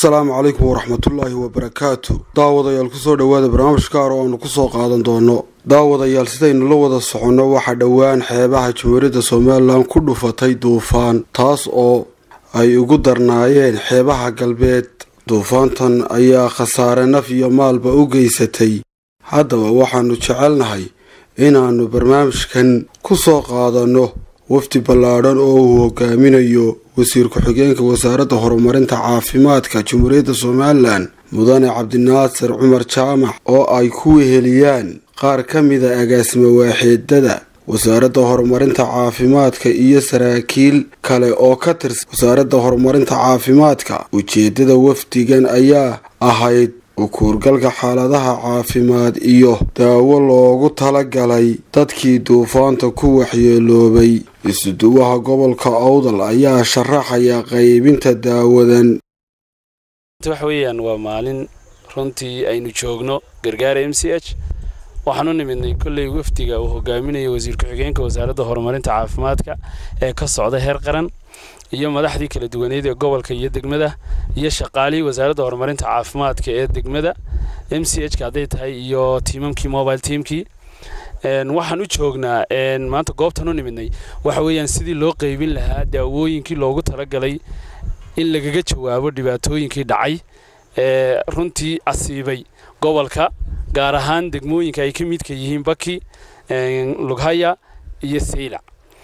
asalaamu calaykum waraxmatullaahi wabarakaatu daawadayaal kusoo dhowaada barnaamij gaar oo aanu kusoo qaadan doono daawadayaal sidaynu la wada soconno waxaa dhowaan xeebaha jamhuuriyadda somalilan ku dhufatay duufaan taas oo ay ugu darnaayeen xeebaha galbeed duufaantan ayaa khasaare naf iyo maalba u geysatay haddaba waxaannu jecelnahay inaannu barnaamijkan ku soo qaadanno wafdi ballaadhan oo uu hogaaminayo wasiir ku-xigeenka wasaaradda horumarinta caafimaadka jamhuuriyadda somalilan mudane cabdinaasir cumar jaamac oo ay ku weheliyaan qaar ka mida agaasima waaxeedada wasaaradda horumarinta caafimaadka iyo saraakiil kale oo ka tirsan wasaaradda horumarinta caafimaadka ujeeddada wafdigan ayaa ahayd ukuurgalka xaaladaha caafimaad iyo daawo loogu talagalay dadkii duufaanta ku waxyeeloobay isuduwaha gobolka awdal ayaa sharaxaya qaybinta daawadan waxa weeyaan waa maalin runtii aynu joogno gargaara m c h waxaan u nimidnay kolley wafdiga uu hogaaminayo wasiir ku-xigeenka wasaaradda horumarinta caafimaadka ee ka socda heer qaran iyo madaxdii kala duwaneed ee gobolka iyo degmada iyo shaqaalihii wasaaradda horumarinta caafimaadka ee degmada m c h ka hadday tahay iyo tiimamkii mobile teamkii waxaan u joognaa maanta goobtan u nimidnay waxa weeyaan sidii loo qeybin lahaa daawooyinkii loogu talagalay in lagaga jawaabo dhibaatooyinkii dhacay ee runtii asiibay gobolka gaar ahaan degmooyinka ay ka midka yihiin baki lughaya iyo saylac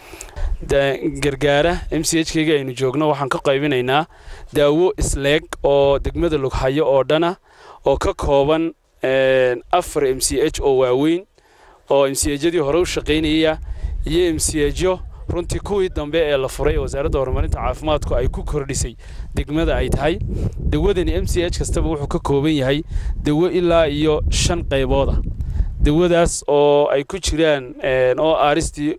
gargaara m c h keyga aynu joogno waxaan ka qaybinaynaa daawo isleeg oo degmada lughayo oo dhana oo ka kooban afar m c h oo waaweyn oo m c hyadii hore u shaqaynaya iyo m c hyo runtii kuwii dambe ee la furay ee wasaaradda horumarinta caafimaadku ay ku kordhisay degmada ay tahay dawadani m c h kastaba wuxuu ka kooban yahay dawo ilaa iyo shan qaybooda dawadaas oo ay ku jiraan oo aristii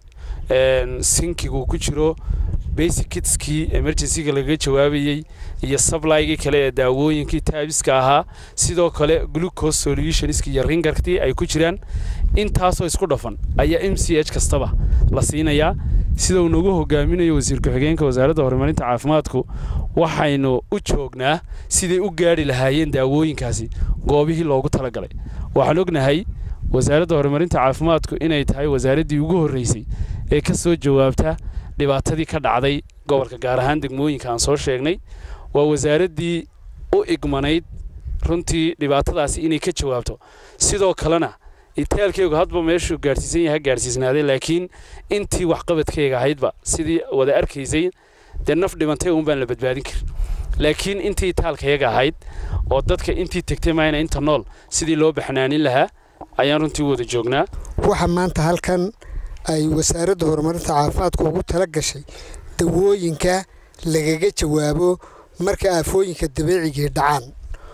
sinkigu ku jiro basic kitskii emergencyga lagaga jawaabayey iyo sablaygii kale ee daawooyinkii taabiska ahaa sidoo kale glucose solutionskii iyo ringarktii ay ku jiraan intaasoo isku dhafan ayaa m c h kastaba la siinayaa sida uu nagu hogaaminayo wasiir ku-xigeenka wasaaradda horumarinta caafimaadku waxaynu u joognaa siday u gaadhi lahaayeen daawooyinkaasi goobihii loogu talagalay waxaan ognahay wasaaradda horumarinta caafimaadku inay tahay wasaaraddii ugu horreysay ee ka soo jawaabta dhibaatadii ka dhacday gobolka gaar ahaan degmooyinka aan soo sheegnay waa wasaaraddii u igmanayd runtii dhibaatadaasi inay ka jawaabto sidoo kalena itaalkeygu hadba meeshuu gaadhsiisan yahay gaadhsiisnaaday laakiin intii waxqabadkeyga ahaydba sidii wada arkaysay dee naf dhimantay uun baan la badbaadin karin laakiin intii itaalkayaga ahayd oo dadka intii tegtay maayna inta nool sidii loo baxnaanin lahaa ayaan runtii wada joognaa waxa maanta halkan ay wasaaradda horumarinta caafimaadku ugu tala gashay dawooyinka lagaga jawaabo marka aafooyinka dabiicigii dhacaan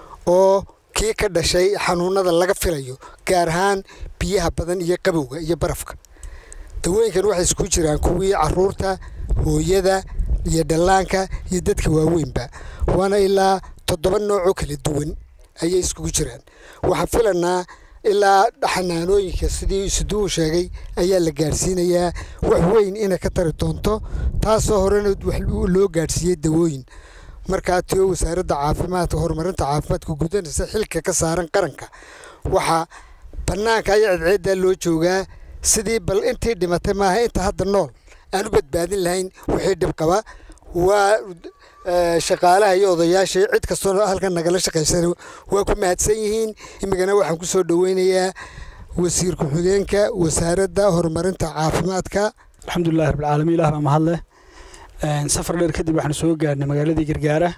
oo kii ka dhashay xanuunada laga filayo gaar ahaan biyaha badan iyo qabowga iyo barafka dawooyinkan waxay isku jiraan kuwii caruurta hooyada iyo dhallaanka iyo dadka waaweynba waana ilaa toddoba noocoo kala duwan ayay iskugu jiraan waxaan filanaa ilaa xanaanooyinka sidii isuduwu sheegay ayaa la gaadhsiinayaa wax weyn inay ka tari doonto taasoo horena loo gaadhsiiyey dawooyin markaa tiyo wasaaradda caafimaadka horumarinta caafimaadka gudanaysa xilka ka saaran qaranka waxaa bannaanka ayaa cidceeddaa loo joogaa sidii bal intii dhimatay maaha inta hadda nool aan u badbaadin lahayn wixii dhibqaba waa shaqaalaha iyo odayaashii cid kastoo halkan nagala shaqaysana waa ku mahadsan yihiin imikana waxaan ku soo dhoweynayaa wasiir ku-xigeenka wasaaradda horumarinta caafimaadka alxamdulilahi rabbilcaalamiin ilah baa mahadleh safar dheer kadib waxaanu soo gaarnay magaaladii gargaara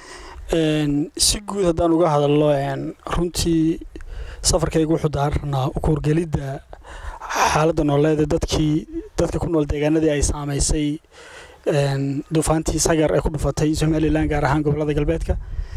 si guud haddaan uga hadalno runtii safarkayga wuxuu daaranaa ukuurgelidda xaaladda nooleeda dadkii dadka ku nool deegaanadii ay saamaysay duufaantii sagar ee ku dhufatay somalilan gaar ahaan gobolada galbeedka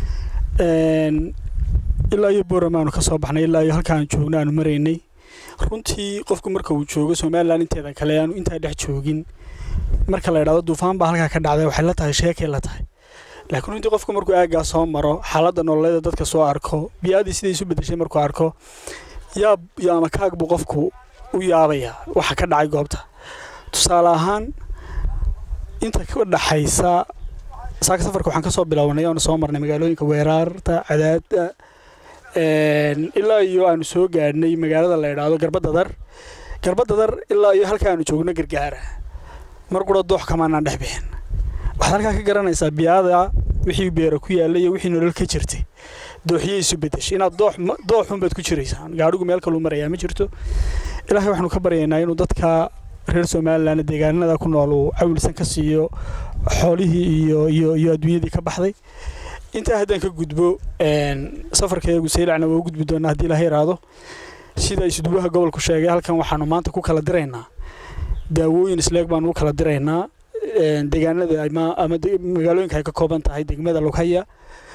ilaa iyo boram aanu ka soo baxnay ilaa iyo halkaan joogno aanu maraynay runtii qofku marka uu joogo somalilan inteeda kale aanu intaa dhex joogin marka la idhahdo duufaan baa halkaa ka dhacday waxay la tahay sheekay la tahay laakiin runtii qofku markuu aaggaa soo maro xaaladda nololeeda dadka soo arko biyaadii siday isu bedeshay markuu arko yaab iyo ama kaag buu qofku u yaabaya waxa ka dhacay goobta tusaale ahaan inta ka dhaxaysa saaka safarka waxaan ka soo bilaabanay oonu soo marnay magaalooyinka weeraarta cadaada ilaa iyo aanu soo gaadhnay magaalada la idhaahdo garbadadar garbadadar ilaa iyo halka aanu joogno gargaara mar qura doox kamaanaan dhex bixin waxaad halkaa ka garanaysaa biyaada wixii beera ku yaalla iyo wixii nolol ka jirtay dooxiyay isu bedeshay inaad doox dooxunbaad ku jiraysaan gaadhigu meel kaluu marayaa ma jirto ilaahay waxaanu ka baryaynaa inuu dadka reer somalilan deegaanada ku nool uu cawilsan ka siiyo xoolihii iyo iyo iyo adduunyadii ka baxday intaa haddaan ka gudbo safarkayagu saylacna waa u gudbi doonaa haddii ilaha yaraado sida isduwaha gobolku sheegay halkan waxaanu maanta ku kala diraynaa daawooyin isleeg baanu u kala diraynaa deegaanada ama magaalooyinka ay ka kooban tahay degmada lughaya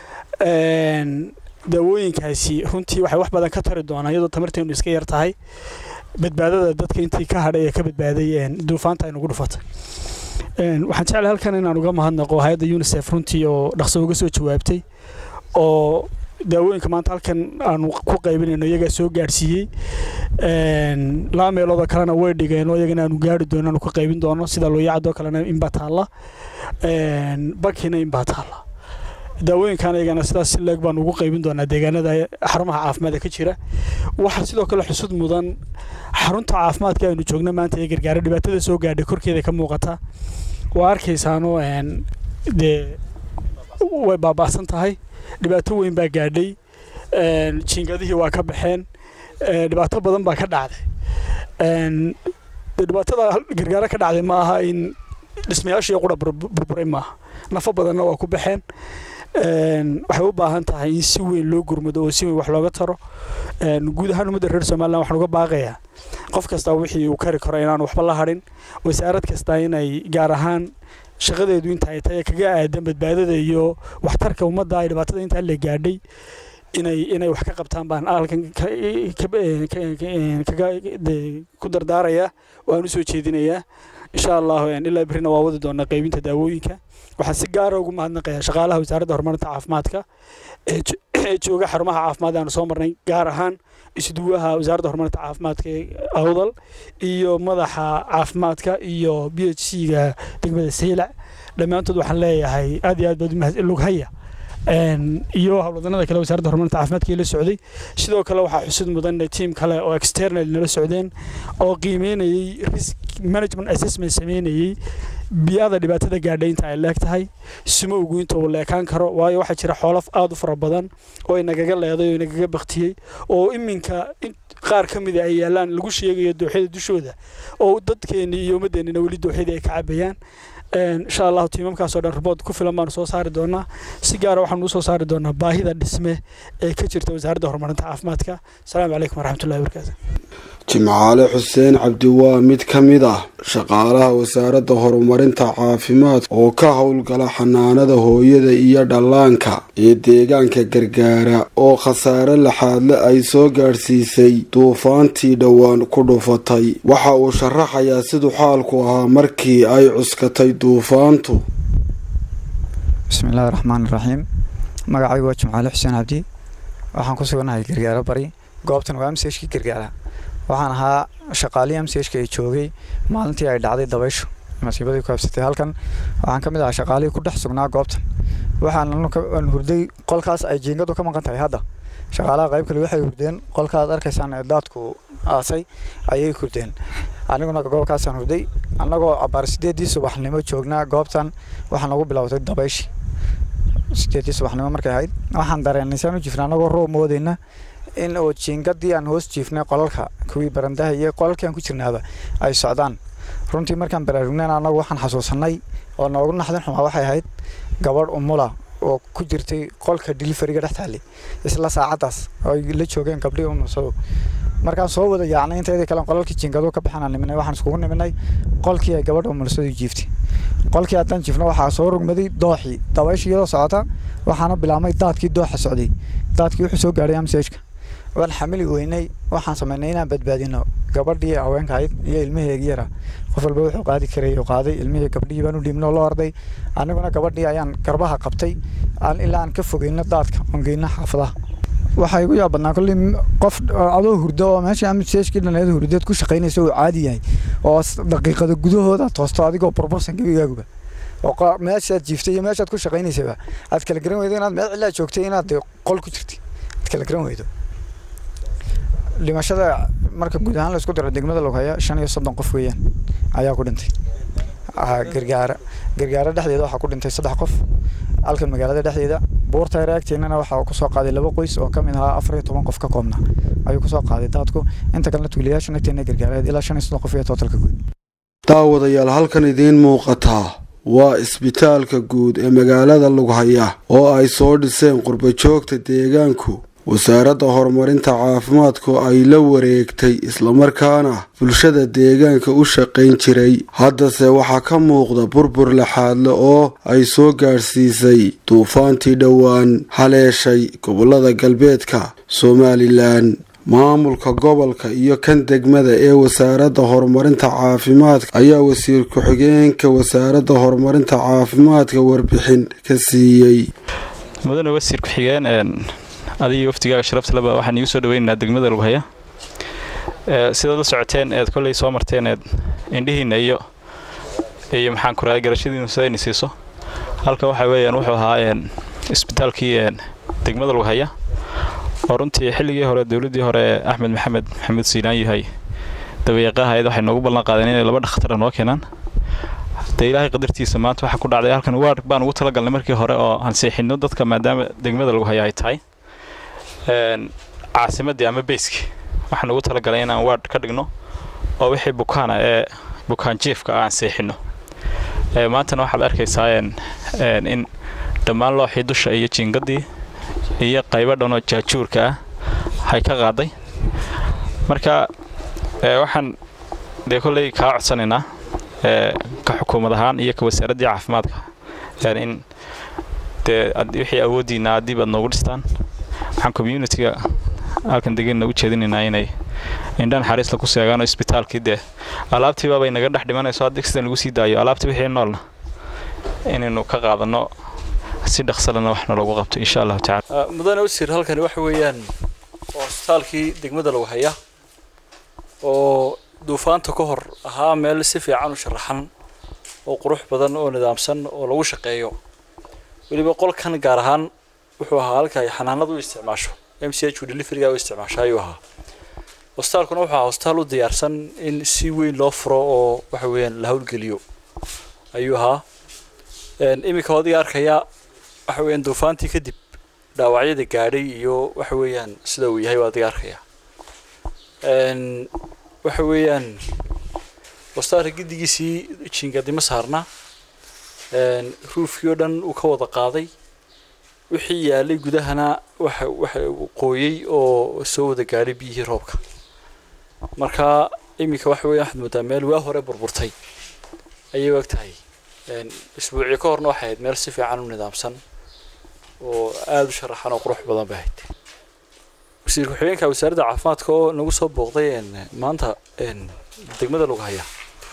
daawooyinkaasi runtii waxay wax badan ka tari doonaa iyadoo tamarteenu iska yar tahay badbaadada dadka intii ka hadhay ee ka badbaaday duufaanta ay nagu dhufatay waxaan jeclay halkan inaan uga mahadnaqo hay-adda unisef runtii oo dhaqso uga soo jawaabtay oo daawooyinka maanta halkan aanu ku qaybinayno iyagaa soo gaadhsiiyey laba meeloodoo kalena way dhigeen oo iyagana aanu gaari doono aanu ka qaybin doono sida looyacadoo kalena inbaa taalla bakina inbaa taalla daawooyinkan iyagana sidaas si leeg baanu ugu qaybin doonaa deegaanada xarumaha caafimaadka ka jira waxaa sidoo kale xusud mudan xarunta caafimaadka aynu joogno maanta ee gargaara dhibaatada soo gaadhay korkeeda ka muuqata waa arkaysaano dee way baaba'san tahay dhibaato weyn baa gaadhay jiingadihii waa ka baxeen dhibaato badan baa ka dhacday dhibaatada gargaaro ka dhacday ma aha in dhismayaashii qura burburay maaha nafo badanna waa ku baxeen waxay u baahan tahay in si weyn loo gurmado oo si weyn wax looga taro guud ahaan ummadda reer somalilan waxaan uga baaqayaa qof kasta wixii uu kari karo inaan waxba la hadhin wasaarad kasta inay gaar ahaan shaqadeedu inta ay tahay kaga aadan badbaadada iyo waxtarka ummadda ay dhibaatada intaa la gaadhay inay inay wax ka qabtaan baan halkan ku dardaarayaa waan u soo jeedinayaa insha allahu ilaa berrina waa wadi doonaa qaybinta daawooyinka waxaan si gaara ugu mahadnaqayaa shaqaalaha wasaaradda horumarinta caafimaadka ee jooga xarumaha caafimaad aanu soo marnay gaar ahaan isduwaha wasaaradda horumarinta caafimaadka ee awdal iyo madaxa caafimaadka iyo b h c ga degmada saylac dhammaantood waxaan leeyahay aad iyo aad baad lughaya iyo howlwadanada kale wasaaradda horumarinta caafimaadka la socday sidoo kale waxaa xusid mudan tiim kale oo external nala socdeen oo qiimeynayay risk management assessment sameynayay biyada dhibaatada gaadhay inta ay leeg tahay sumowgu inta uu leekaan karo waayo waxaa jira xoolaf aada u fara badan oo inagaga leeday oo inagaga baktiyey oo iminka qaar ka mida ay yaalaan lagu sheegayo dooxyada dushooda oo dadkeennii iyo ummaddeennina weli dooxyadii ay ka cabayaan insha allahu tiimamkaasoo dhan ribood ku filan baanu soo saari doonaa si gaara waxaanu usoo saari doonaa baahida dhisme ee ka jirta wasaaradda horumarinta caafimaadka asalaamu calaykum waraxmatullahi wabarakaatu jimcaale xuseen cabdi waa mid ka mid ah shaqaalaha wasaaradda horumarinta caafimaadka oo ka howlgala xanaanada hooyada iyo dhallaanka ee deegaanka gargaara oo khasaare laxaadle ay soo gaadhsiisay duufaantii dhowaan ku dhufatay waxa uu sharaxayaa siduu xaalku ahaa markii ay cuskatay duufaantu bismillaahi raxmaan iraxiim magacaygu waa jimcaale xuseen cabdi waxaan ku suganahay gargaaro bari goobtan waa amseshkii gargaara waxaan ahaa shaqaalihii amseshka ee joogay maalintii ay dhacday dabayshu masiibadii ku habsatay halkan waxaan ka mid ahaa shaqaalihii ku dhex sugnaa goobtan waxaan hurday qolkaas ay jiingadu ka maqan tahay hadda shaqaalaha qayb kale waxay hurdeen qolkaad arkaysaan ee daadku aasay ayay hurdeen aniguna goobkaasaan hurday annagoo abaar sideedii subaxnimo joognaa goobtan waxaa nagu bilowday dabayshi sideedii subaxnimo markay ahayd waxaan dareenay saan u jifna annagoo roob moodayna in oo jiingadii aan hoos jiifnay qolalka kuwii barandaha iyo qolalkii aan ku jirnaaba ay socdaan runtii markaan baraarugnayn annagu waxaan xasuusanay oo noogu naxdin xumaa waxay ahayd gabadh umula oo ku jirtay qolka deliveriga dhex taallay isla saacaddaas oo ay la joogeen gabdhihii umursado markaan soo wada yaacnay inteedii kale qolalkii jiingadu ka baxaan niminay waxaan iskugu niminay qolkii ay gabadha umursadu jiiftay qolkii haddaan jiifno waxaa soo rugmaday dooxii dabayshii iyadoo socota waxaana bilaabmay daadkii dooxa socday daadkii wuxuu soo gaadhay amsejka waan xamili weynay waxaan samaynay inaan badbaadino gabadhii haweenka ahayd iyo ilmaheegi yara qof walba wuxuu qaadi karay uu qaaday ilmihii gabdhihii baan u dhiibno loo orday aniguna gabadhii ayaan garbaha qabtay aan ilaa aan ka fogeyno daadka oon geyno xaafadaha waxaa igu yaab badnaa kolley qof adoo hurdo oo meesha amsejkii dhaneed hurdeed ku shaqaynaysa uu caadi yahay oo daqiiqada gudahooda toosto adigoo burbursan gebigaaguba oo meeshaad jiiftay iyo meeshaad ku shaqaynaysaba aad kala garan weydo inaad meel cilaa joogtay inaad qol ku jirtay aad kala garan weydo dhimashada marka guud ahaan laisku daro degmada loghaya shan iyo soddon qof weeyaan ayaa ku dhintay gargaara gargaara dhexdeeda waxaa ku dhintay saddex qof halkan magaalada dhexdeeda buurta reagteenana waxaa kusoo qaaday laba qoys oo ka mid ahaa afar iyo toban qof ka koobna ayuu kusoo qaaday daadku inta kalena tuuliyaasha nagteena gargaareed ilaa shan iyo soddon qof iyo tootalka guud daawadayaal halkan idiin muuqataa waa isbitaalka guud ee magaalada lughaya oo ay soo dhiseen qurbajoogta deegaanku wasaaradda horumarinta caafimaadku ay la wareegtay islamarkaana bulshada deegaanka u shaqayn jiray haddase waxaa ka muuqda burbur laxaadle oo ay soo gaadhsiisay duufaantii dhowaan haleeshay gobollada galbeedka somalilan maamulka gobolka iyo kan degmada ee wasaaradda horumarinta caafimaadka ayaa wasiir ku-xigeenka wasaaradda horumarinta caafimaadka warbixin ka siiyey mudane wasiir ku-xigeen adiga waftigaaga sharaftaleba waxaan iigu soo dhaweynaynaa degmada lughaya sidaad la socoteen eed kolley soo marteen eed indhihiinna iyo iyo maxaan ku rahay garashadiinu sidayna siiso halka waxa weeyaan wuxuu ahaa isbitaalkii degmada lughaya oo runtii xilligii hore dowladdii hore axmed maxamed maxamuud siilaan yahay dabayaqahayd waxay noogu ballan qaadeen inay laba dhakhtara noo keenaan dee ilaahay qadartiisa maanta waxaa ku dhacday halkan waar baan ugu talagalnay markii hore oo ansiixino dadka maadaama degmada lughaya ay tahay caasimadii ama beyski waxaan ugu talagalay inaan waard ka dhigno oo wixii bukaana ee bukaan jiefka aan seexino maantana waxaad arkaysaa in dhammaan looxii dusha iyo jiingadii iyo qaybo dhanoo jaajuurka ah hay ka qaaday marka waxaan dee kolley kaa codsanaynaa ka xukuumad ahaan iyo ka wasaaraddii caafimaadka in dee wixii awooddiina adiib aad noogu dhistaan waxaan communitiga halkan degenna u jeedinaynaa inay indhan xariisla ku seegaan oo isbitaalkii dee alaabtiibaabay naga dhex dhimanayso haddii sidan lagu sii daayo alaabtii wixii noolna inaynu ka qaadanno si dhaqsalana waxna loogu qabto insha allahu tacala mudane wasiir halkani waxa weeyaan waa isbitaalkii degmada lagu haya oo duufaanta ka hor ahaa meel si fiican u sharaxan oo qurux badan oo nidaamsan oo lagu shaqeeyo weliba qolkan gaar ahaan wuxuu ahaa halka ay xanaanadu u isticmaasho m c h u deliveryga u isticmaasho ayuu ahaa hostaalkuna wuxuu ahaa hostaal u diyaarsan in si weyn loo furo oo waxa weeyaan la howlgeliyo ayuu ahaa iminka odiga arkaya waxa weeyaan duufaantii kadib dhaawacyada gaadhay iyo waxa weeyaan sida uu yahay waa adiga arkaya waxa weeyaan hostaalka giddigiisii jiingadima saarna ruufkii oo dhan uu ka wada qaaday wixii yaalay gudahana waxa waxa qooyey oo soo wada gaadhay biyihii roobka marka iminka waxa weeye waxaad moodaa meel waa hore burburtay ayay og tahay isbuucii ka horna waxay ahayd meel si fiican u nidaamsan oo aada u sharaxan oo qurux badan bay ahayd wasiir ku-xigeenka wasaaradda caafimaadka oo nagu soo booqday maanta degmada lagu haya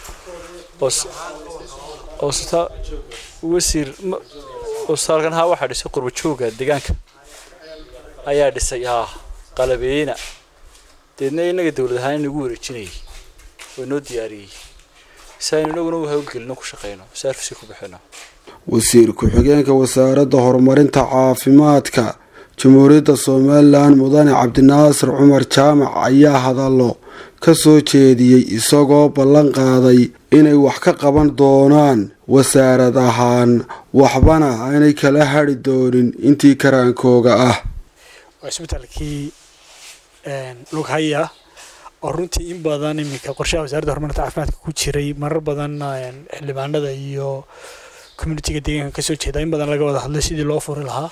oo wasiir hostaalkan haa waxaa dhisay qurba jooga deegaanka ayaa dhisay haa qalabeeyena deedna innaga dowlad ahaan inagu wareejinayay oo inoo diyaariyey si aynu inaguna u hawlgelino ku shaqeyno service ku bixino wasiir ku-xigeenka wasaaradda horumarinta caafimaadka jamhuuriyadda somalilan mudane cabdinaasir cumar jaamac ayaa hadallo ka soo jeediyey isagoo ballan qaaday inay wax ka qaban doonaan wasaarad ahaan waxbana aanay kala hadhi doonin intii karaankooga ah waa isbitaalkii lughaya oo runtii in badan iminka qorshaha wasaaradda horumarinta caafimaadka ku jiray marar badan xildhibaanada iyo communitiga deegaanka kasoo jeeda in badan laga wada hadlay sidii loo furi lahaa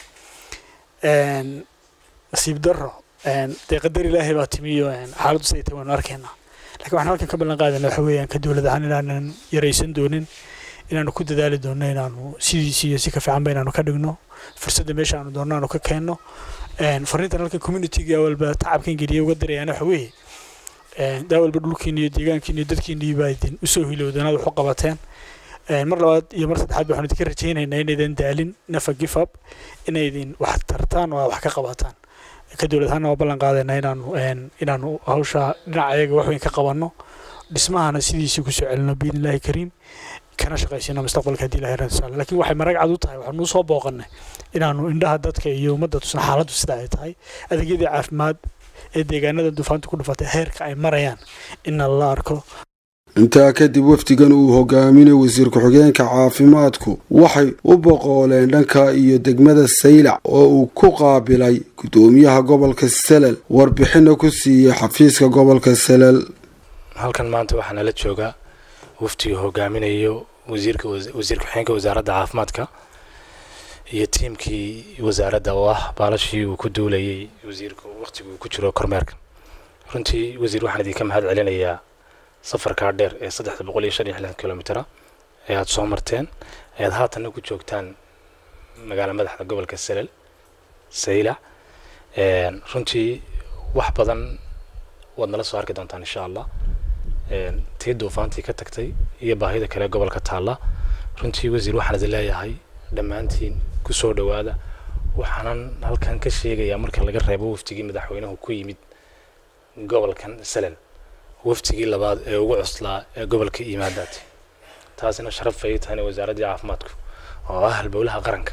nasiib darro dee qadar ilaahay baa timiyo xaaladdu siday tahay waanu arkaynaa lakiin waxaan halkan ka ballan qaadana waxa weeyaan ka dowlad ahaan inaanan yaraysan doonin inaanu ku dadaali doonno inaanu sidiisi iyo si ka fiicanba inaanu ka dhigno fursadda meesha aanu doonno aanu ka keenno fariintan halkan communitiga walba tacabkan geliya uga darayaana waxa weeye daa walba dhulkiina iyo deegaankiina iyo dadkiina baa idin usoo hilowdeen aad wax u qabateen mar labaad iyo mar saddexaad waxaan idinka rajaynaynaa inaydan daalin nafa gifab inaydin wax tartaan oo aad wax ka qabataan ka dowlad ahaana waa ballan qaadaynaa inaanu inaanu hawsha dhinaca ayaga wax weyn ka qabanno dhismahana sidiisii kusoo celino biidnillaahi kariim kana shaqaysino mustaqbalka haddii ilahay rasaale laakiin waxay marag cad u tahay waxaanu usoo booqannay inaanu indhaha dadka iyo ummadda tusna xaaladdu sida ay tahay adeegyadii caafimaad ee deegaanada duufaanta ku dhufatay heerka ay marayaan inna la arko intaa kadib wafdigan uu hogaaminay wasiir ku-xigeenka caafimaadku waxay u boqooleen dhanka iyo degmada saylac oo uu ku qaabilay gudoomiyaha gobolka salal warbixina ku siiyey xafiiska gobolka salal halkan maanta waxaa nala joogaa wafdiga hogaaminayo wasiirka wasiir ku-xigeenka wasaaradda caafimaadka iyo tiimkii wasaaradda oo ah baalashii uu ku duulayay wasiirka waqtiga uu ku jiro kormeerka runtii wasiir waxaan idinka mahad celinayaa safarkaa dheer ee saddexda boqol iyo shan iyo lixdan kilomitera ee aada soo marteen ayaad haatanna ku joogtaan magaala madaxda gobolka salal saylac runtii wax badan waad nala soo arki doontaan insha allah tii duufaantii ka tagtay iyo baahida kale gobolka taalla runtii wasiir waxaan idin leeyahay dhammaantiin kusoo dhowaada waxaanan halkan ka sheegayaa marka laga reebo waftigii madaxweynuhu ku yimid gobolkan salal waftigii labaad ee ugu cuslaa ee gobolka yimaadaati taasina sharaf ay tahayna wasaaraddii caafimaadku oo ah halbowlaha qaranka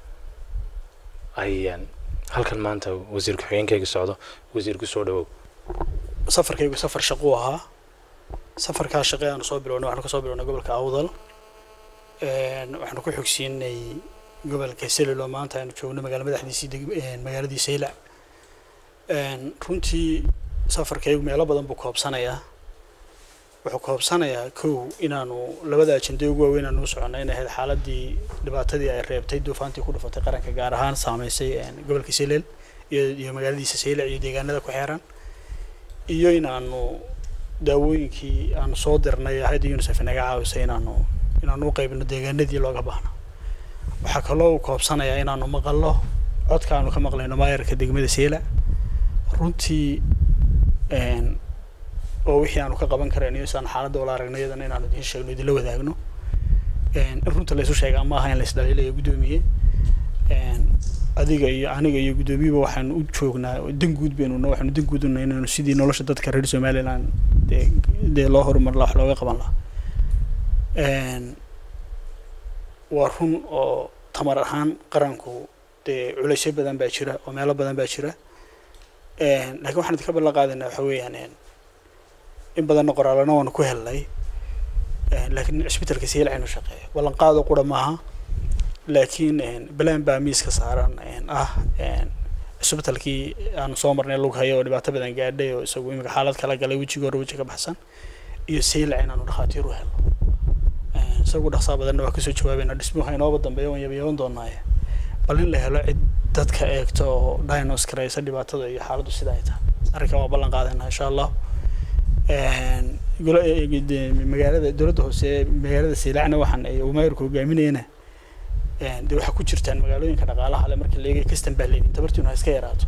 ayaan halkan maanta wasiir ku-xigeenkayga socdo wasiir kusoo dhawow safarkaygu safar shaquu ahaa safarkaa shaqe aanu soo bilownay waxaanu kasoo bilownay gobolka awdal waxaanu ku xogsiinay gobolka selilo maanta aanu joogno magaala madaxdiisii magaaladii saylac runtii safarkaygu meelo badan buu koobsanayaa wuxuu koobsanayaa kow inaanu labada ajende ugu waaweyn aanu u soconay inay ahayd xaaladii dhibaatadii ay reebtay duufaantii ku dhufatay qaranka gaar ahaan saameysay gobolka selel iyo iyo magaaladiisa saylac iyo deegaanada ku xeeran iyo inaanu daawooyinkii aanu soo dirnay hayadda unisef naga caawisay inaanu inaanu u qaybino deegaanadii looga baahno waxaa kaloo uu koobsanayaa inaanu maqallo codka aanu ka maqlayno maayarka degmada saylac runtii oo wixii aanu ka qaban karayno iyo saan xaaladda wala aragno iyadana inaanu idiin sheegno idinla wadaagno in runta laysu sheegaa ma aha in lays dhaliilayo guddoomiye adiga iyo aniga iyo guddoomiyeba waxaanu u joognaa dan guud baynuna waxaanu dan guud unay inaanu sidii nolosha dadka reer somaliland dee dee loo horumar laha wax looga qaban lahaa waa run oo tamar ahaan qaranku dee culaysyo badan baa jira oo meelo badan baa jira laakiin waxaan idinka ballan qaadaynaa waxa weeyaan in badanna qoraalana waanu ku helnay laakiin cisbitalka siilcaynu shaqeeya ballanqaado qura maaha laakiin balaan baa miiska saaran ah cisbitalkii aanu soo marnay lug hayo oo dhibaato badan gaadhay oo isagu imika xaalad kala galay wejiga hore weji ka baxsan iyo saylac inaanu dhakhaatiir u helno isagu dhaqsaa badanna waa kasoo jawaabayna dhismuhu inooba dambeeya waan yabayaban doonaaye bal in la helo cid dadka eegto oo dinos karaysa dhibaatada iyo xaaladdu sida ay tahay arrinkan waa ballan qaadayna insha allah magaalada dowladda hoose magaalada siilacna waxaan umayrku hogaaminayna dee waxaa ku jirtaan magaalooyinka dhaqaalaha le marka leegay kastan baa leedin tabartiinu ha iska yaraato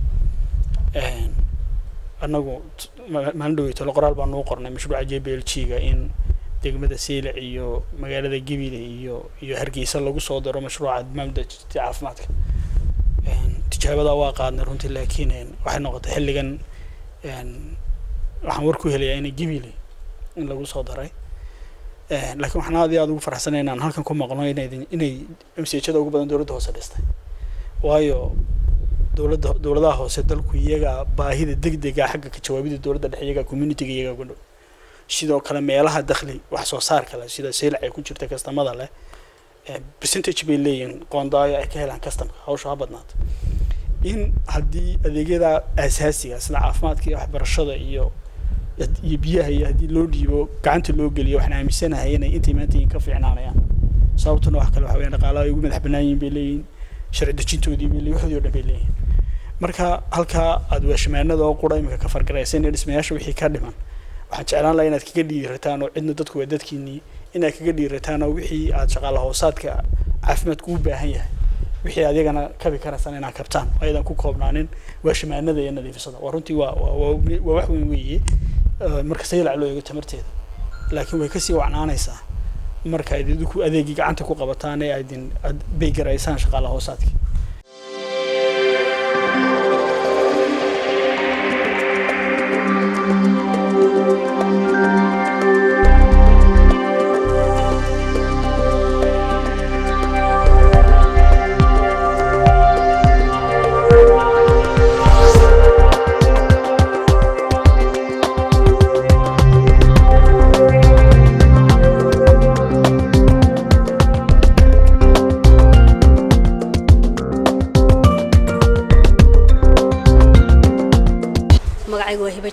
annagu maalin dhawey tolo qoraal baan nuu qornay mashruuca j b l g ga in degmada siilac iyo magaalada gebile iyo iyo hargeysa lagu soo daro mashruuca maamulda caafimaadka tijaabadaa waa qaadnay runtii laakiin waxay noqotay xilligan waxaan war ku helayaa inay gebile in lagu soo daray laakiin waxaan aad iyo aad ugu faraxsanay inaan halkan ku maqno inay inay msjada ugu badan dowladda hoose dhistay waayo dowladda dowladaha hoose dalku iyaga baahida degdega xagga ka jawaabida dowladda dhexe iyaga communityga iyaga ku dhow sidoo kale meelaha dakhli wax soo saarka leh sida saylac ay ku jirta kastamada leh percentage bay leeyihiin qoondaayo ay ka helaan kastamka hawsha ha badnaata in haddii adeegyada asaasiga sida caafimaadka iyo waxbarashada iyo iyo biyaha iyo haddii loo dhiibo gacanta loo geliyo waxaan aaminsanahay inay intay maanta yihiin ka fiicnaanayaan sababtuna wax kale waxa weeyaan dhaqaalaha ay ugu madax bannaan yihiin bay leeyihiin sharci dejintoodii bay leeyihin waxoodii oo dhan bay leeyihin marka halkaa aad weeshamaanada oo qura imika ka fargaraysan ee dhismayaasha wixii ka dhiman waxaan jeclaan lahaa inaad kaga dhiirataan oo cidna dadku waa dadkiinii inaad kaga dhiirataan oo wixii aad shaqaala hoosaadka caafimaadku u baahan yahay wixii adigana kabi karaysaan inaad kabtaan ayadan ku koobnaanin weeshamaanada iyo nadiifisada waa runtii waa waa waa wax weyn weeye marka saylac loo eego tamarteeda laakiin way kasii wacnaanaysaa marka ayd idinku adeegii gacanta ku qabataan ee aydin aad beygaraysaan shaqaala hoosaadkii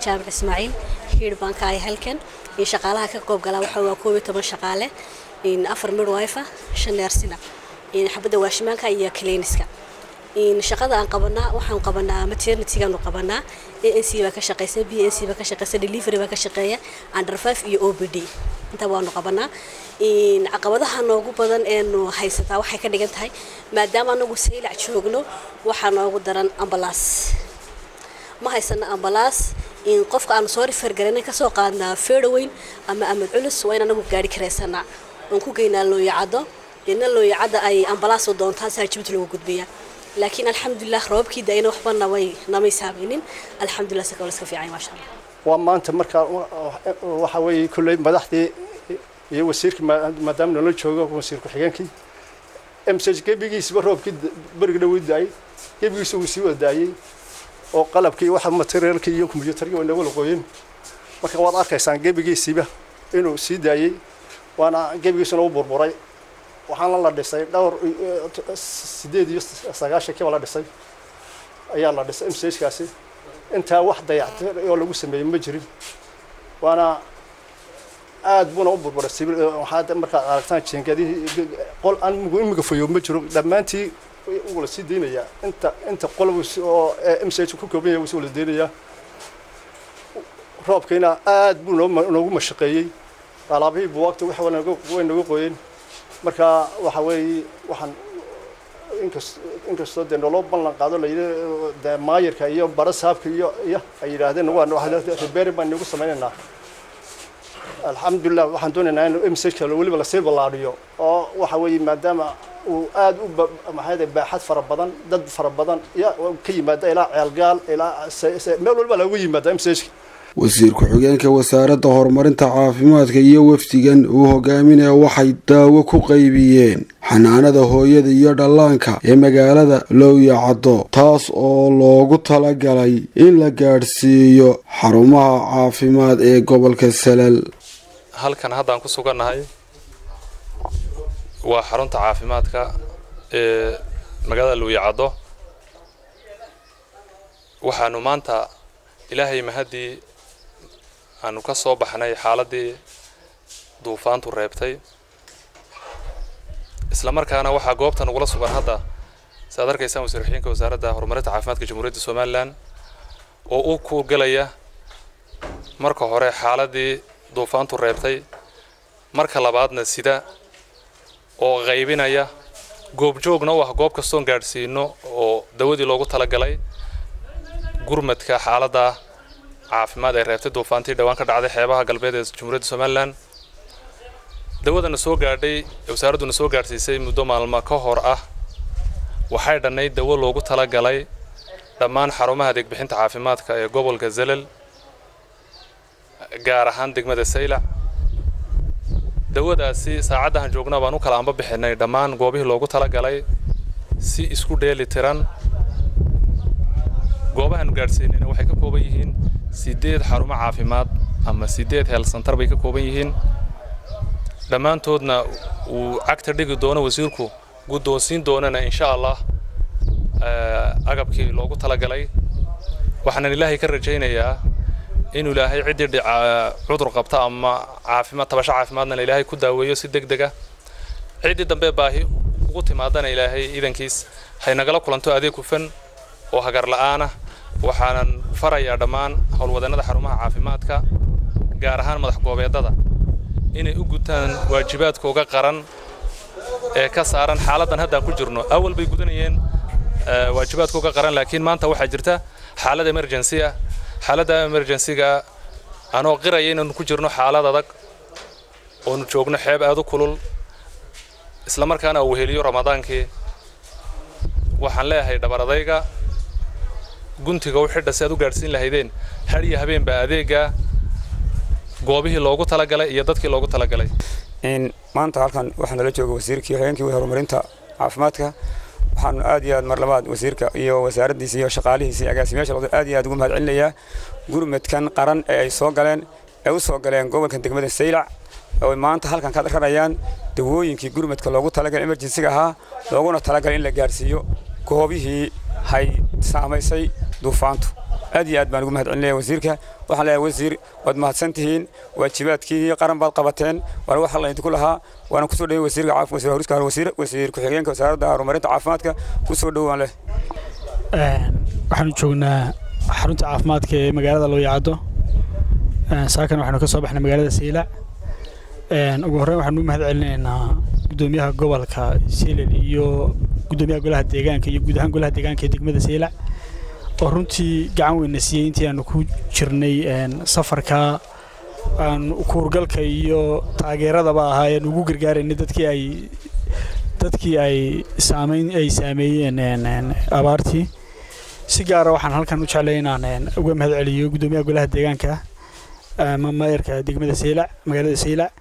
jaamac ismaaciil hiir baan ka ahay halkan in shaqaalaha ka qoob galaa waxa waa koob iyo toban shaqaale in afar midwife shan neersina in xabadda waashimaanka iyo cliniska in shaqada aan qabanaa waxaan qabanaa maternitygaanu qabanaa anc baa ka shaqeysa b n c baa ka shaqeysa delivery baa ka shaqeeya under five iyo o b d inta waanu qabanaa in caqabadaha noogu badan eenu haysataa waxay ka dhigan tahay maadaama anagu saylac joogno waxaa noogu daran ambalaas ma haysano ambalaas in qofka aanu soo rifar garanay kasoo qaadnaa feedhaweyn ama amad culus waa in anagu gaari karaysanaa oon ku geynaa looyacaddo ina looyacadda ay ambalaas u doontaan saa jibta lagu gudbiyaa laakiin alxamdulilah roobkii da-ayna waxba namay namay saameynin alxamdulilah si kale iska fiican maasha allah waa maanta markaa waxa weeye kulley madaxdii iyo wasiirkii maadaama nala joogo wasiir ku-xigeenkii msg gebigiisaba roobkii berigna wuu daayey gebigiisa wuu sii wada daayey oo qalabkii waxa materiaalkii iyo kombiyuutarkii way nagu laqooyeen marka waad arkaysaan gebigiisiiba inuu sii daayey waana gebigiisuna u burburay waxaana la dhisay dhowr sideed iyo sagaashankiiba la dhisay ayaa la dhisay msjkaasi intaa wax dayactir oo lagu sameeyey ma jirin waana aad buuna u burburay sibil waxaad markaad aragtaan jiingadihii qol aan imiga fayo ma jiro dhammaantii wuu la sii deynayaa inta inta qol oo msj ku kooban yahay wuu wala deynayaa roobkiina aad buu noogu mashaqeeyey alaabihii buwaagta wax way nagu qoyeen marka waxa weeye waxaan inkas inkastoo dee naloo ballan qaado layidhi dee maayirka iyo bara saabka iyo iyo ay yidhaahdeen waan ribeeri baan nagu samaynaynaa alxamdulilah waxaan doonaynaa in msajka weliba lasii ballaadhiyo oo waxa weeye maadaama uu aad u maxay baaxad fara badan dad fara badan iyo ka yimaada ilaa ceelgaal ilaa meel walba lagu yimaada msajka wasiir ku-xigeenka wasaaradda horumarinta caafimaadka iyo wafdigan uu hogaaminaya waxay daawo ku qaybiyeen xanaanada hooyada iyo dhallaanka ee magaalada lowyacaddo taas oo loogu talagalay in la gaadhsiiyo xarumaha caafimaad ee gobolka salal halkan haddaan ku sugannahay waa xarunta caafimaadka ee magaalada lowyacaddo waxaanu maanta ilaahay mahaddii aanu ka soo baxnay xaaladdii duufaantu reebtay isla markaana waxaa goobta nagula sugan hadda si aad arkaysaan wasiir xigeenka wasaaradda horumarinta caafimaadka jamhuuriyadda somalilan oo u kuurgelaya marka hore xaaladdii duufaantu reebtay marka labaadna sida oo qaybinaya goobjoogna u ah goob kastoon gaadhsiino oo dawadii loogu talagalay gurmadka xaaladda caafimaad ee reebtay duufaantii dhowaan ka dhacday xeebaha galbeed ee jamhuuriyadda somalilan dawadana soo gaadhay ee wasaaradduna soo gaadhsiisay muddo maalmo ka hor ah waxay dhannayd dawo loogu talagalay dhammaan xarumaha adeegbixinta caafimaadka ee gobolka zelal gaar ahaan degmada saylac dawadaasi saacaddahan joogna baan u kala anba bixinay dhammaan goobihii loogu talagalay si isku dheeli tiran goobahaanu gaadhsiinayna waxay ka kooban yihiin sideed xarumo caafimaad ama sideed heelsantar bay ka kooban yihiin dhammaantoodna uu cagta dhigi doono wasiirku guddoonsiin doonana insha allah agabkii loogu talagalay waxaanan ilaahay ka rajaynayaa inuu ilaahay ciddii cudur qabta ama caafimaad tabasho caafimaadna ilaahay ku daaweeyo si deg dega ciddii dambe baahi ugu timaadana ilaahay idankiis hay nagala kulanto adeeg hufan oo hagar la'aanah waxaanan farayaa dhammaan howlwadannada xarumaha caafimaadka gaar ahaan madax goobeedada inay u gutaan waajibaadkooga qaran ee ka saaran xaaladdan haddaan ku jirno awal bay gudanayeen waajibaadkooga qaran laakiin maanta waxaa jirta xaalad emergency ah xaaladda emergencyga anoo qiraya inaanu ku jirno xaalad adag oonu joogno xeeb aad u kulul isla markaana uu weheliyo ramadaankii waxaan leeyahay dhabaradayga guntiga u xidha si aad u gaadhsiin lahaydeen har iyo habeenba adeega goobihii loogu talagalay iyo dadkii loogu talagalay maanta halkan waxaa nala jooga wasiirkii hogeenkii horumarinta caafimaadka waxaanu aad iyo aad mar labaad wasiirka iyo wasaaraddiisa iyo shaqaalihiisa iyo agaasimayaasha looda aad iyo aad ugu mahad celinayaa gurmadkan qaran ee ay soo galeen ee u soo galeen gobolkan degmada saylac oo maanta halkan ka rarayaan dawooyinkii gurmadka loogu talagalay emergensiga ahaa looguna talagalay in la gaadhsiiyo goobihii hay saamaysay duufaantu aad iyo aad baan ugu mahad celinaya wasiirka waxaan leeyahay wasiir waad mahadsan tihiin waajibaadkiinii qaran baad qabateen waana wax alla idinku lahaa waana kusoo dhawey wasiirka caafimaad wasiir horiska wasiir wasiir ku-xigeenka wasaaradda horumarinta caafimaadka kusoo dhowaan leh waxaanu joognaa xarunta caafimaadka ee magaalada looyacaddo saakan waxaanu ka soo baxnay magaalada siilac ugu horreyn waxaanu u mahad celinaynaa gudoomiyaha gobolka silel iyo gudoomiyaha golaha deegaanka iyo guud ahaan golaha deegaanka ee degmada siilac oo runtii gacan weyna siiyey intii aanu ku jirnay safarka aan kuurgalka iyo taageeradaba ahaa aan ugu gargaaraynay dadkii ay dadkii ay saameyn ay saameeyeen abaartii si gaara waxaan halkan u jeclay inaan uga mahad celiyo gudoomiyaha golaha deegaanka ama maayarka degmada siilac magaalada siilac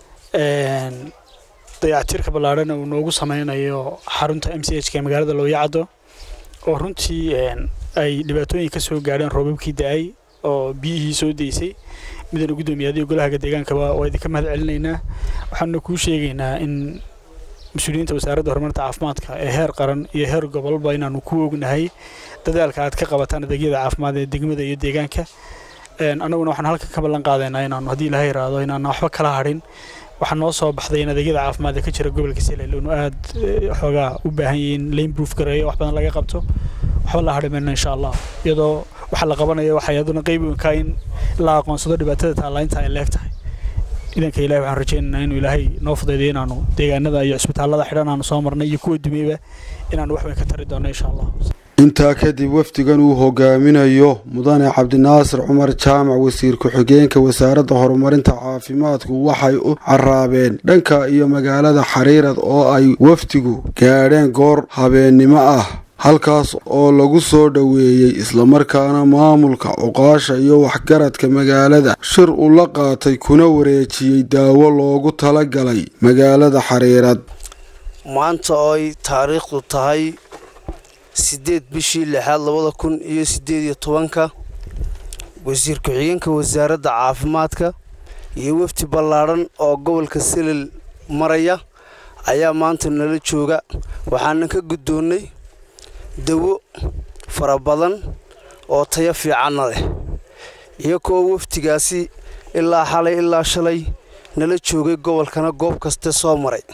dayactirka ballaadhan uu noogu sameynayo xarunta m c h ka ee magaalada looyacaddo oo runtii ay dhibaatooyin ka soo gaadheen roobabkii da-ay oo biyihii soo daysay midana guddoomiyaadiyo golahaga deegaankaba waa idinka mahad celinaynaa waxaana kuu sheegaynaa in mas-uuliyiinta wasaaradda horumarinta caafimaadka ee heer qaran iyo heer gobolba inaanu ku ognahay dadaalka aad ka qabataan adeegyada caafimaad ee degmada iyo deegaanka annaguna waxaan halkan ka ballan qaadaynaa inaanu haddii ilaha yiraahdo inaanu waxba kala hadhin waxaa noo soo baxday in adeegyada caafimaad ee ka jira gobolka silel inu aad xoogaa u baahan yihiin lane proof gareeyo wax badan laga qabto waxba la hadhi mayno insha allah iyadoo waxa la qabanayo waxay aduna qayb weyn ka in la aqoonsado dhibaatada taalaynta ay leeg tahay idanka ilahi waxaan rajaynaynaa inuu ilaahay noo fudaydiyo inaanu deegaanada iyo cisbitaallada xidhan aanu soo marnay iyo kuwa dumeyba inaanu wax weyn ka tari doono insha allah intaa kadib wafdigan uu hogaaminayo mudane cabdinaasir cumar jaamac wasiir ku-xigeenka wasaaradda horumarinta caafimaadku waxay u caraabeen dhanka iyo magaalada xariirad oo ay wafdigu gaadheen goor habeennimo ah halkaas oo lagu soo dhoweeyey islamarkaana maamulka cuqaasha iyo waxgaradka magaalada shir uu la qaatay kuna wareejiyey daawo loogu talagalay magaalada xariirad maanta oo ay taariikhdu tahay siddeed bishii lixaad labada kun iyo siddeed iyo tobanka wasiir ku-xigeenka wasaaradda caafimaadka iyo wafdi ballaadhan oo gobolka selel maraya ayaa maanta nala jooga waxaanan ka guddoonnay dawo fara badan oo tayo fiicanna leh iyagoo wafdigaasi ilaa xalay ilaa shalay nala joogay gobolkana goob kaste soo maray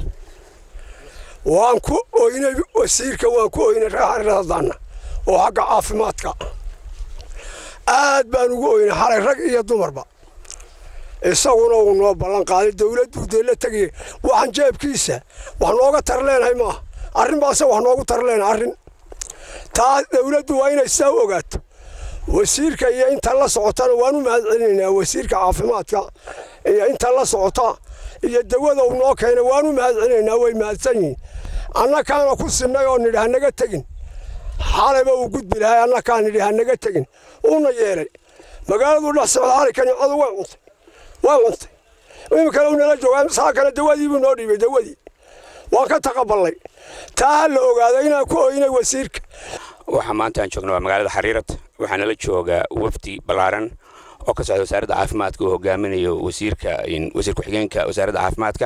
waan ku oynay wasiirka waan ku oynay reexariradaanna oo xagga caafimaadka aad baan ugu oynay xalay rag iyo dumarba isaguna uu noo ballan qaaday dawladduu dee la tegaya waxaan jeebkiisa wax nooga tar leenahay maaha arrin baase wax noogu tar leenahay arrin taa dawladdu waa inay saa u ogaato wasiirka iyo inta la socotana waan u mahad celinaynaa wasiirka caafimaadka iyo inta la socota iyo dawada uu noo keenay waan u mahad celinaynaa way mahadsan yihiin annakaana ku sinnay oo nidhi hanaga tegin xalayba uu gudbi lahay annakaa nidhi hanaga tegin uuna yeelay magaaladu dhex socda xalay kanicadu way cuntay way cuntay iminkale uu nala joogaa saa kale dawadiibuu noo dhiibay dawadii waan ka taqabalnay taa ha la ogaado inaan ku oynay wasiirka waxaa maanta aan joogna waa magaalada xariirad waxaa nala jooga wafdi ballaaran oo ka socda wasaaradda caafimaadka uu hogaaminayo wasiirka wasiir ku-xigeenka wasaaradda caafimaadka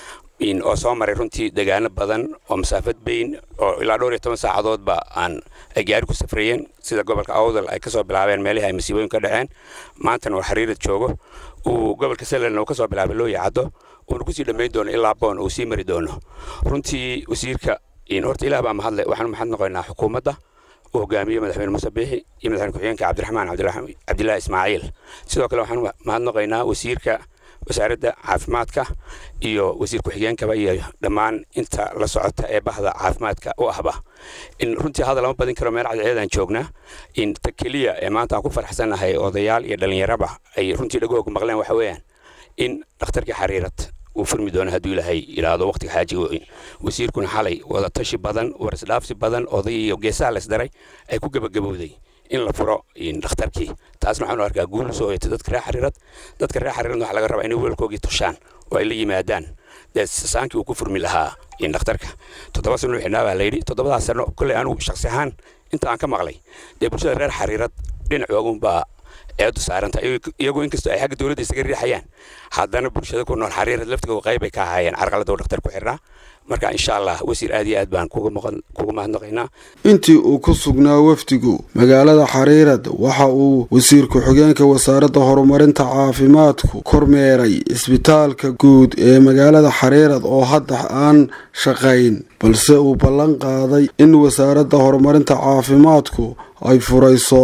oo soo maray runtii deegaano badan oo masaafad bayn oo ilaa dhowr iyo toban saacadoodba aan ay gaari ku safrayeen sida gobolka awdal ay kasoo bilaabeen meelihii ay masiibooyin ka dhaceen maantana uu xariirad joogo uu gobolka selelna uu kasoo bilaabay loo yacado uuna kusii dhammayn doono ilaa boon uu sii mari doono runtii wasiirka horta ilaah baa mahadle waxaan u mahad noqoynaa xukuumadda uu hogaamiyo madaxweyne muuse biixi iyo madaxweyne ku-xigeenka cabdiraxmaan cabdilaahi ismaaciil sidoo kale waxaan mahad noqoynaa wasiirka wasaaradda caafimaadka iyo wasiir ku-xigeenkaba iyo dhammaan inta la socota ee bahda caafimaadka u ahba in runtii hadal lama badin karo meel cadceedaan joognaa in ta keliya ee maanta aan ku faraxsannahay odayaal iyo dhallinyaraba ay runtii dhagooga maqleen waxa weeyaan in dhakhtarkii xariirad uu furmi doono hadduu ilaahay yidhaahdo waqtiga xaajiga weyn wasiirkuna xalay wadatashi badan warisdhaafsi badan oday iyo geesaha laysdaray ay ku gebagabowday in la furo dhakhtarkii taasna waxaanu arkaa guul soo hoyatay dadka reer xariirad dadka reer xariiradna waxaa laga rabaa inay weelkoogii tushaan oo ay la yimaadaan dee saankii uu ku furmi lahaa dhakhtarka toddoba sano xidhnaa baa layidhi toddobadaas sano kolley anigu shaksi ahaan inta aan ka maqlay dee bulshada reer xariirad dhinacoogunbaa eedu saaranta iyagoo inkastoo ay xagga dowladda isaga riixayaan haddana bulshada ku nool xariirad laftigooda qayb ay ka ahaayeen carqaladda uu dhakhtar ku xirnaa marka insha allah wasiir aad iyo aad baan kuga mahadnaqaynaa intii uu ku sugnaa wafdigu magaalada xariirad waxa uu wasiir ku-xigeenka wasaaradda horumarinta caafimaadku kormeeray isbitaalka guud ee magaalada xariirad oo hadda aan shaqayn balse uu ballan qaaday in wasaaradda horumarinta caafimaadku ay furayso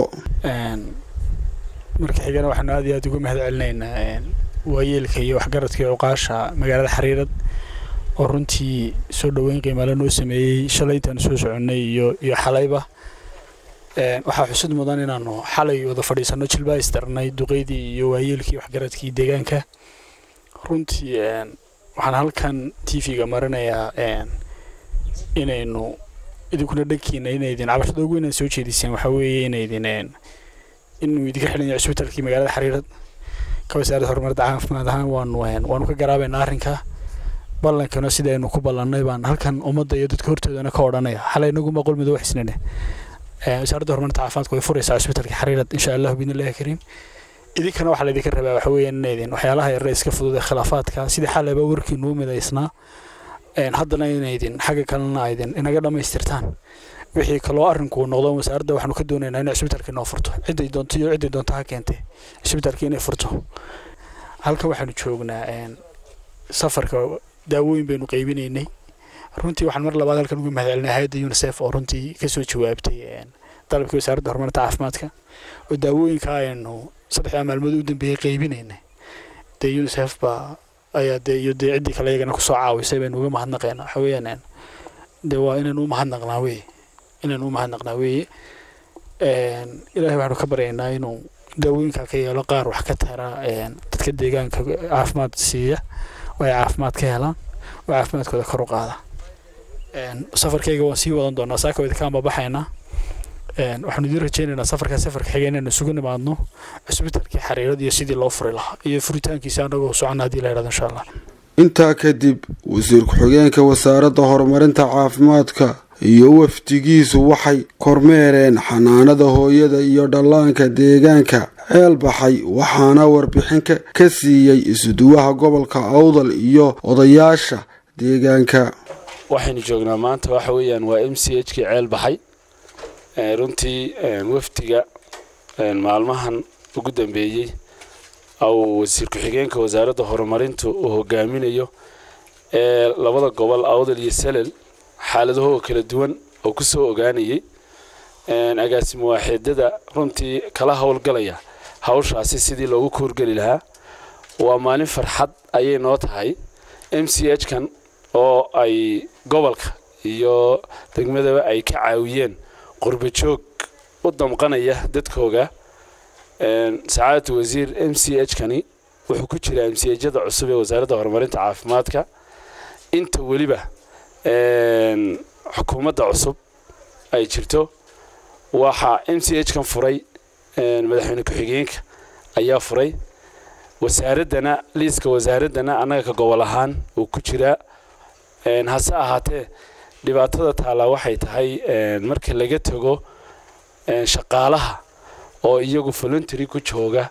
marka xigana waxaanu aad iyo aad ugu mahad celinaynaa waayeelka iyo waxgaradka iyo cuqaasha magaalada xariirad oo runtii soo dhoweyn qiimaale noo sameeyey shalay intaanu soo soconnay iyo iyo xalayba waxaa xusid mudan inaanu xalay wada fadhiisanno jilbaa isdarnay duqeydii iyo waayeelkii waxgaradkii deegaanka runtii waxaan halkan t v-ga marinayaa inaynu idinkuna dhankiina inaydin cabashada ugu inaan soo jeediseen waxaa weeye inaydin inuu idinka xidhan yahay cisbitaalkii magaalada xariirad ka wasaaradda horumarinta caafimaad ahaan waanu waanu ka garaabaynaa arrinka ballankana sidaynu ku ballannay baan halkan ummadda iyo dadka hortoodana ka odhanaya xalay inaguma qolmido wax isnane wasaaradda horumarinta caafimaadka way furaysaa cisbitaalka xariirad insha allahu biidnillahi kariim idinkana waxaa laydinka rabaa waxa weeyaan inaydin waxyaalaha yarre iska fudud ee khilaafaadka sidii xalayba warkiinu u midaysnaa haddana inaydin xagga kalena aydin inaga dhammaystirtaan wixii kaloo arrinku noqdo wasaaradda waxaanu ka doonaynaa inay cisbitaalka inoo furto ciday doonto iyo ciday doonto ha keentee cisbitaalka inay furto halkan waxaanu joognaa safarka daawooyin baynu qaybinaynay runtii waxaan mar labaad halkan ugu mahadcelinay hay-adda unisef oo runtii kasoo jawaabtay dalabkii wasaaradda horumarinta caafimaadka oo daawooyinka aynu saddexdaa maalmood u dambeeyey qaybinaynay dee unisef baa ayaa dee iyo dee ciddii kale iyagana kusoo caawisay baynu uga mahadnaqeynaa waxa weeyaan dee waa inaynu u mahadnaqnaa weeye inaynu u mahadnaqnaa weeye ilaahay waxaanu ka baryaynaa inuu daawooyinka ka yeelo qaar wax ka tara dadka deegaanka caafimaad siiya oo ay caafimaad ka helaan oo caafimaadkooda kor u qaada safarkayga waan sii wadan doonaa saaka wadi kaan babaxaynaa waxaanu idiin rajaynaynaa safarkaa safarka xiga inaynu isugu nimaadno cisbitaalkii xariirad iyo sidii loo furi lahaa iyo furitaankiisa anagoo socona haddii la yidhahdo insha allah intaa kadib wasiir ku-xigeenka wasaaradda horumarinta caafimaadka iyo wafdigiisu waxay kormeereen xanaanada hooyada iyo dhallaanka deegaanka ceel baxay waxaana warbixin ka siiyey isuduwaha gobolka awdal iyo odayaasha deegaanka waxaynu joognaa maanta waxa weeyaan waa m c h kii ceel baxay runtii wafdiga maalmahan ugu dambeeyey au wasiir ku-xigeenka wasaaradda horumarintu uu hogaaminayo ee labada gobol awdal iyo salel xaaladahoo kala duwan oo ku soo ogaanayay agaasimo waaxeedada runtii kala howlgalaya hawshaasi sidii loogu koorgeli lahaa waa maalin farxad ayay noo tahay m c h kan oo ay gobolka iyo degmadaba ay ka caawiyeen qurba joog u damqanaya dadkooga sacaadatu wasiir m c h kani wuxuu ku jiraa m c hjada cusub ee wasaaradda horumarinta caafimaadka inta weliba xukuumadda cusub ay jirto waxaa m c h kan furay madaxweyne ku-xigeenka ayaa furay wasaaraddana liiska wasaaraddana annaga ka gobol ahaan uu ku jiraa hase ahaatee dhibaatada taallaa waxay tahay marka laga tago shaqaalaha oo iyagu voluntary ku jooga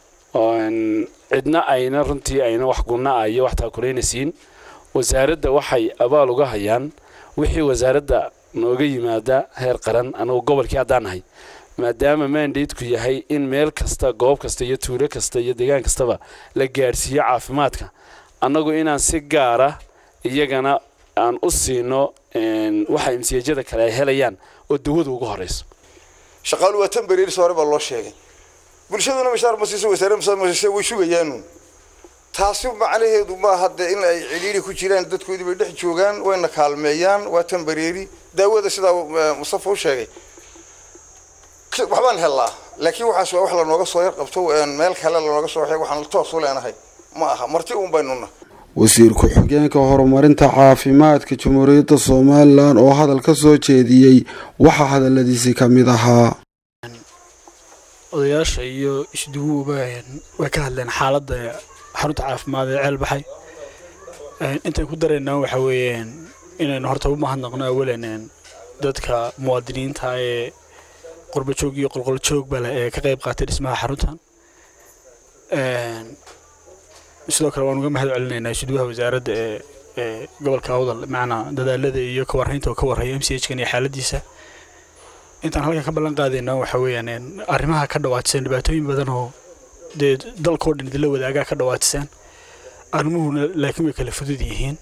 cidna ayna runtii ayna wax gunna ah iyo wax taakulayna siin wasaaradda waxay abaal uga hayaan wixii wasaaradda nooga yimaada heer qaran anugu gobolkii haddaan nahay maadaama mandateku yahay in meel kasta goob kasta iyo tuulo kasta iyo deegaan kastaba la gaadhsiiyo caafimaadka annagu inaan si gaara iyagana aan u siino waxa imsiyajada kale ay helayaan oo dawada ugu horeyso shaqaalu waa tan beriiris hore baa loo sheegay bulshaduna mishaar ma siiso wasaare masase way sugayaanu taasi macnaheedu maaha dee in ay cidhiiri ku jiraan dadkoodii bay dhex joogaan wayna kaalmeeyaan waa tan bereeri daawada sidaa mustafa u sheegay waxbaan helnaa laakiin waxaas waa wax lanooga soo yar qabto meel kale lanooga soo waxay waxaan toos u leenahay ma aha marti uun baynuna wasiir ku-xigeenka horumarinta caafimaadka jamhuuriyadda somalilan oo hadal ka soo jeediyey waxaa hadaladiisii ka mid ahaa odayaasha iyo isduguuba way ka hadleen xaaladda xarunta caafimaad ee ceel baxay intay ku daraynaa waxa weeyaan inaynu horta u mahadnaqno awalan dadka muwaadiniinta ee qurbajoog iyo qolqoljoog bale ee ka qayb qaatay dhismaha xaruntan sidoo kale waan uga mahad celinaynaa isduwaha wasaaradda ee gobolka awdal macnaa dadaalada iyo ka warraynta oo ka warraya m c h kan iyo xaaladiisa intaan halkan ka ballan qaadayna waxa weeyaan arrimaha ka dhawaatisan dhibaatooyin badan oo dee dalkoo dhan idinla wadaagaa ka dhawaatisan arrimuhuna laakiin way kala fudud yihiin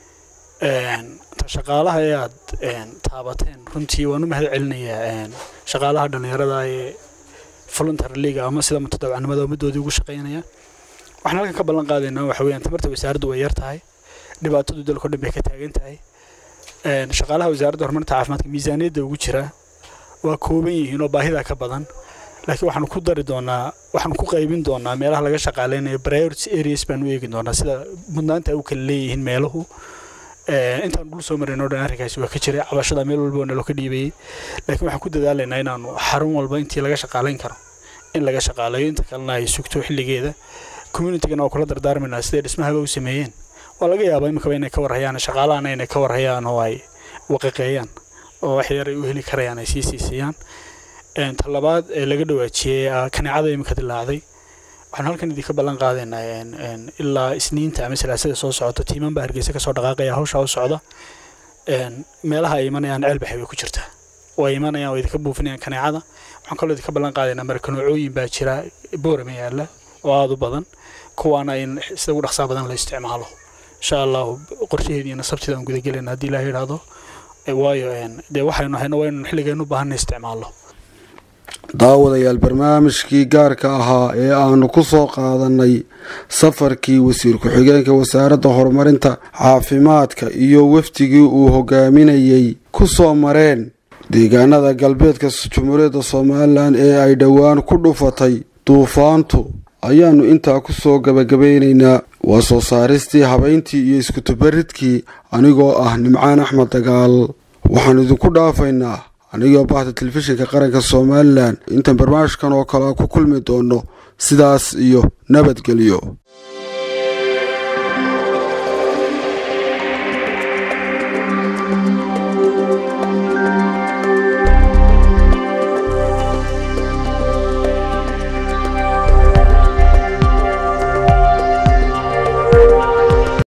ta shaqaalaha ee aad taabateen runtii waan u mahad celinayaa shaqaalaha dhallinyarada ee voluntar leaga ama sida mutadawacnimada ummaddoodii ugu shaqaynaya waxaan halkan ka ballan qaadaynaa waxa weeyaan tamarta wasaaraddu way yar tahay dhibaatadu dalkao dhan bay ka taagan tahay shaqaalaha wasaaradda horumarinta caafimaadka miisaaniyadda ugu jira waa kooban yihiin oo baahidaa ka badan laakiin waxaanu ku dari doonaa waxaanu ku qaybin doonaa meelaha laga shaqaaleynayo priority areas baanu eegi doonaa sida mudnaanta u kala leeyihiin meeluhu intaan dhul soo marin oo dhan arrinkaasi waa ka jiray cabashada meel walba oo nalo ka dhiibayay laakiin waxaan ku dadaalaynaa inaanu xarun walba intii laga shaqaalayn karo in laga shaqaaleeyo inta kalena ay sugto xilligeeda communitygana waa kula dardaarmaynaa siday dhismahaba u sameeyeen waa laga yaabaa iminkaba inay ka warhayaan shaqaalahana inay ka warhayaan oo ay waqiqeeyaan oo wax yar ay u heli karayaan ay sii siisiyaan ta labaad ee laga dhawaajiyey kaneecada iminka dilaacday waxaan halkan idinka ballan qaadaynaa ilaa isniinta ama salaasada soo socota tiiman baa hargeysa kasoo dhaqaaqaya hawshaa u socda meelaha ay imanayaan ceelbaxay way ku jirtaa oo ay imanayaan oo idinka buufinayaan kaneecada waxaan kaloo idinka ballan qaadaynaa markanoocooyin baa jira boorama yaalla oo aada u badan kuwaana in sida ugu dhaqsaa badan la isticmaalo insha allahu qorshaheediina sabtida aan gudagelayna haddii ilaah yidhaahdo waayo dee waxaynu hayno waa inaynu xilligeenu u baahanna isticmaalno daawadayaal barnaamijkii gaarka ahaa ee aanu ku soo qaadanay safarkii wasiir ku-xigeenka wasaaradda horumarinta caafimaadka iyo wafdigii uu hogaaminayey ku soo mareen deegaanada galbeedka jamhuuriyadda somalilan ee ay dhowaan ku dhufatay duufaantu ayaannu intaa ku soo gabagabeynaynaa waa soo saaristii habayntii iyo iskutubaridkii anigoo ah nimcaan axmed dagaal waxaan idinku dhaafaynaa anigoo bahda telefishinka qaranka somalilan intaan barnaamijkan oo kale ku kulmi doono sidaas iyo nabadgelyo